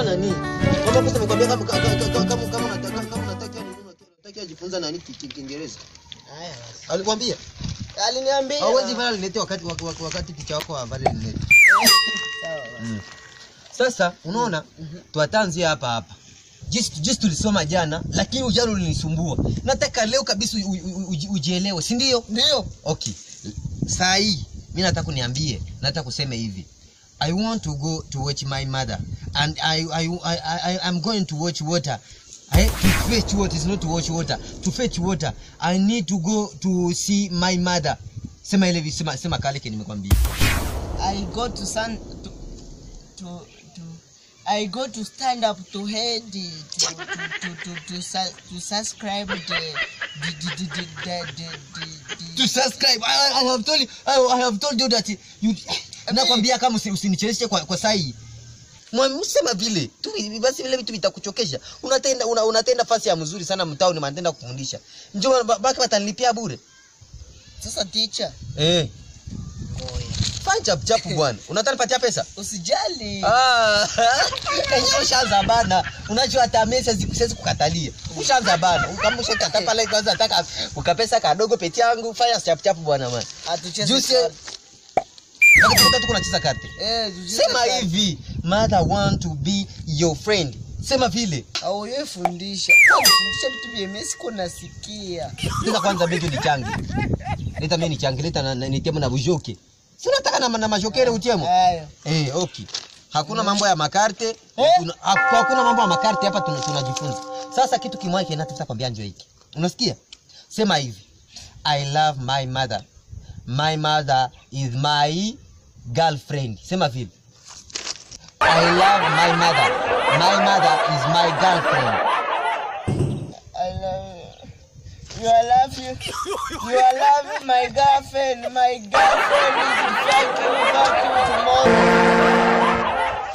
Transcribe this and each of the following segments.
nani? Mama kosa nikwambia kama kama kama kama kama unataka kama unataka nini unataka ajifunza nani ki- ki- Kiingereza. Haya basi. Alikwambia? Aliniambia. Hauwezi vala linete wakati wak- wak- wakati ticha wako avale linete. Sawa basi. Mm. Sasa unaona tuatanzie hapa hapa. Jinsi jinsi tulisoma jana lakini ujana ulinisumbua. Nataka leo kabisa u- u- u- uji- ujielewe, si ndio? Ndio. Okay. Saa hii mimi nataka kuniambie, nataka kuseme hivi. I want to go to watch my mother and I I I, I I'm going to watch water. I, to fetch water is not to watch water. To fetch water, I need to go to see my mother. Sema ile sema sema kale ke nimekwambia. I go to sun to to to I go to stand up to head the to to to to to, su- to subscribe the the the the the the, the, the, To the subscribe. I, I have told you I, I have told you that you nakwambia kama usi- usinicheleweshe kwa, kwa saa hii. Mwamsema vile tu basi vile vitu vitakuchokesha. Unatenda una, unatenda fasi ya mzuri sana mtaoni manatenda kufundisha. Njoo ba- baki watanilipia bure. sasa teacher Eh, ngoja fanya chap chap bwana. Unataka nipatia pesa? usijali Ah, enyewe ushaanza bana. Unajua hata mimi siwezi siwezi kukatalia. Ushaanza bana. Kama ushakata pale kwanza nataka ukapesa kadogo peti yangu fanya chap chap bwana man. atucheze Juice karte. Wakati tuko tuko tunacheza karte. eh tucheze Sema karte. hivi, mother want to be your friend. Sema vile. au yeye fundisha Wewe fundisha vitu vya mimi siko nasikia Leta kwanza begi ni changi. Leta mimi ni changi, leta na, na nitemo na bujoke. Si unataka na, na majokere utiemo? haya Eh, okay. Hakuna mambo ya makarte. Eh? Tuna, haku- hakuna mambo ya makarte hapa tuna- tunajifunza. Sasa kitu kimoja kinataka kwambia njoo hiki. Unasikia? Sema hivi. I love my mother. My mother is my girlfriend. Sema vile. I love my mother. My mother is my girlfriend. I love you. You are loving. You are loving my girlfriend. My girlfriend is fighting without you tomorrow.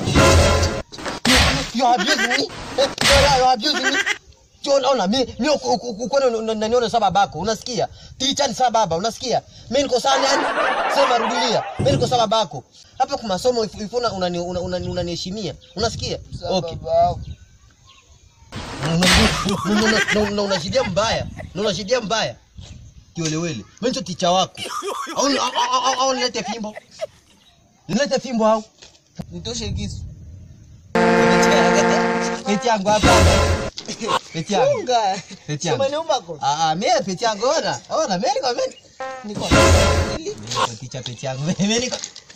You are abusing me. Eh, You are abusing me. John, ona mi mi ukwani unaniona sawa babako, unasikia? Ticha ni sawa baba, unasikia? Mimi niko sawa nani? Sema rudilia. Mimi niko sawa babako. Hapa kwa masomo if- if una- unani- una- unani- unaniheshimia. Unasikia? Okay. Sababu. Na unashidia mbaya. Na unashidia mbaya. Kiwelewele. Mimi ndio ticha wako. Au au- au- au- au nilete fimbo. Nilete fimbo au? Nitoshe kisu. Peti yangu hapa. Peti yangu. Funga. Peti yangu. Sema niomba kwa. Ah, ah, mimi peti yangu ona. Ona, mimi niko mimi. Niko. Ticha peti yangu. Mimi niko